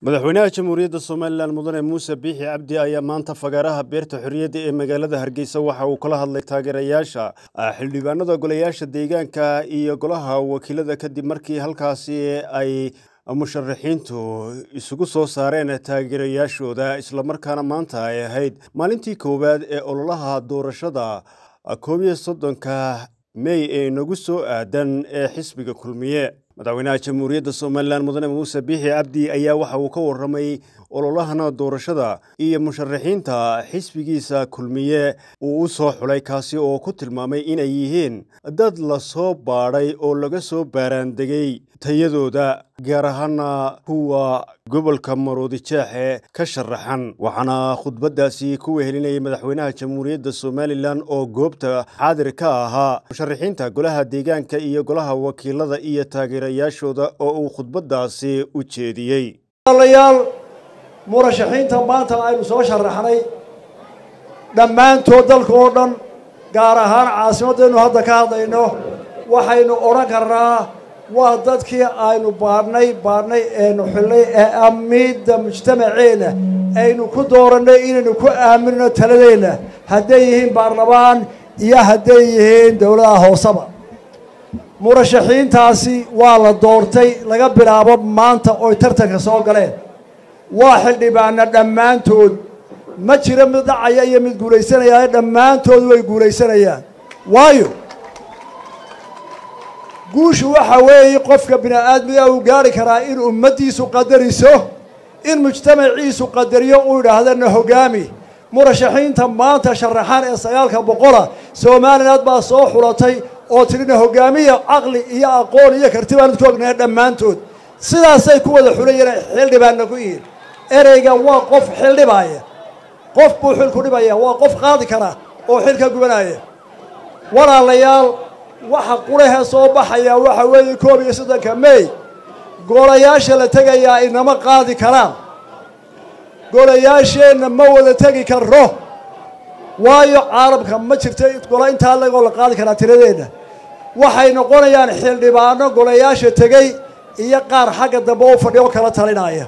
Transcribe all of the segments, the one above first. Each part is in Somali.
madaxweynaha jamhuuriyadda somalilan mudane muuse biixi cabdi ayaa maanta fagaaraha beerta xorriyadda ee magaalada hargeysa waxa uu kala hadlay taageerayaasha xildhibaanada golayaasha deegaanka iyo golaha wakiilada kadib markii halkaasi ay musharaxiintu isugu soo saareen taageerayaashooda islamarkaana maanta ay ahayd maalintii koowaad ee ololaha doorashada koob iyo soddonka mey ee inagu soo aadan ee xisbiga kulmiye madaxweynaha jamhuuriyadda somalilan mudane muuse biixi cabdi ayaa waxa uu ka warramay ololahana doorashada iyo musharaxiinta xisbigiisa kulmiye uu u soo xulay kaasi oo ku tilmaamay inay yihiin dad la soo baadhay oo laga soo baaraandegay tayadooda gaar ahaana kuwa gobolka maroodijeexe ka sharaxan waxaana khudbaddaasi ku wehelinayay madaxweynaha jamhuuriyadda somalilan oo goobta xaadir ka ahaa musharaxiinta golaha deegaanka iyo golaha wakiilada iyo taageerayaashooda oo uu khudbaddaasi u jeediyey walaalayaal murashaxiinta maanta aynu soo sharaxnay dhammaantood dalka oo dhan gaar ahaan caasimaddaynu hadda ka hadlayno waxaynu odhan karnaa waa dadkii aynu baadhnay baadhnay eenu xillay ee amiidda mujtamaceenna aynu ku doorannay inaynu ku aaminno taladeenna hadday yihiin baarlamaan iyo hadday yihiin dowladaha hooseba murashaxiintaasi waa la doortay laga bilaabo maanta oy tartanka soo galeen waa xildhibaana dhammaantood ma jiro mid dhacaya iyo mid guulaysanaya dhammaantood way guulaysanayaan waayo guushu waxa weeye qofka bini aadmiga uu gaari karaa in ummaddiisu qadariso in mujtamaciisu qadariyo uu idhaahdana hogaami murashaxiinta maanta sharaxan ee sagaalka boqola somaliland baa soo xulatay oo tidhina hogaamiya caqli iyo aqoon iyo karti baanu ku ognahay dhammaantood sidaasay ku wada xulayeen xildhibaanna ku yihiin ereyga waa qof xildhibaaya qof buu xilku dhibaya waa qof qaadi kara oo xilka gubanaya walaalayaal waxa qurahee soo baxaya waxa weeye koob iyo soddonka mey golayaasha la tegayaa inama qaadi karaan golayaasheenna ma wada tegi karro waayo caalamka ma jirta gola intaa lagoo la qaadi karaa tiradeenna waxay noqonayaan xildhibaano golayaasha tegey iyo qaar xagga dambe u fadhiya oo kala talinaya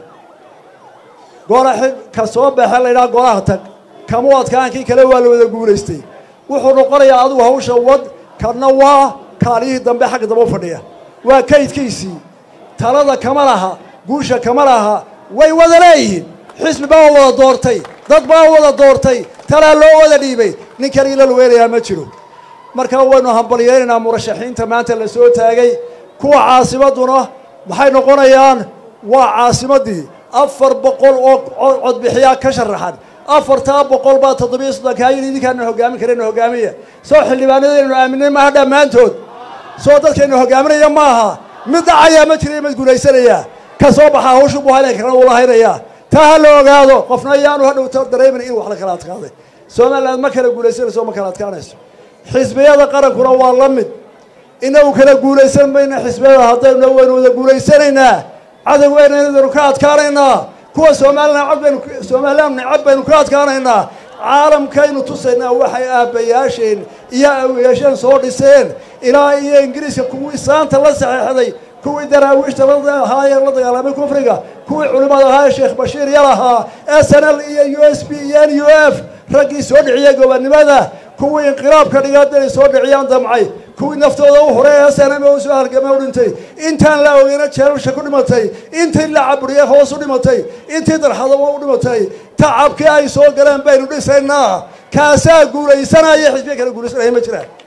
gola ka soo baxe laydhaha golaha tag kamu adkaankii kale waa la wada guulaystay wuxuu noqonayaa adigu hawsha wad kana waa kaaliyihii dambe xagga dambe u fadhiya waa kaydkiisii talada kama laha guusha kama laha way wada leeyihiin xisbi baa wada doortay dad baa wada doortay talaa loo wada dhiibay nin kale ila luweynayaa ma jiro marka waynu hambalyeynaynaa murashaxiinta maanta la soo taagay kuwa caasimadduna maxay noqonayaan waa caasimaddii afar boqol oo codbixiyaa ka sharaxan afartaa boqol baa toddobiyo soddonkaa yidhi idinkaana hogaamin karayna hogaamiya soo xildhibaanadaynu aaminay maaha dhammaantood soo dadkaynu hogaaminaya maaha mid dhacayaa ma jira mid guulaysanayaa ka soo baxaa hawshu buu hayna karana wuu lahaynayaa taa ha la ogaado qofna ayaanu hadhowta dareemin in wax la kala adkaaday somaliland ma kala guulaysanayso ma kala adkaanayso xisbiyada qarankuna waa la mid inagu kala guulaysan mayna xisbiyada haddaynu waynu wada guulaysanaynaa cadowgeynaynu ka adkaanaynaa kuwa somalilan cod baynu somalilan necab baynu ka adkaanaynaa caalamkaynu tusaynaa waxay aabbayaasheen iyo awiyaasheen soo dhiseen ilaa iyo ingiriiska kuwii saanta la saxeexday kuwii daraawiishta lahaayee la dagaalamay kufriga kuwii culimmada ahaa ee sheekh bashiir yalahaa s n l iyo u s b iyo n u f raggii soo dhiciyey gobonnimada kuwii inqiraabka dhigaadinay soo dhiciyaan damcay kuwii naftooda u horay s n m u soo halgamay u dhintay intaan la ogeyna jeelalsha ku dhimatay intii la caburiyey hoos u dhimatay intii darxadaba u dhimatay tacabkii ay soo galeen baynu dhisaynaa kaasaa guulaysanaya xisbiya kale guulaysanaya ma jiraan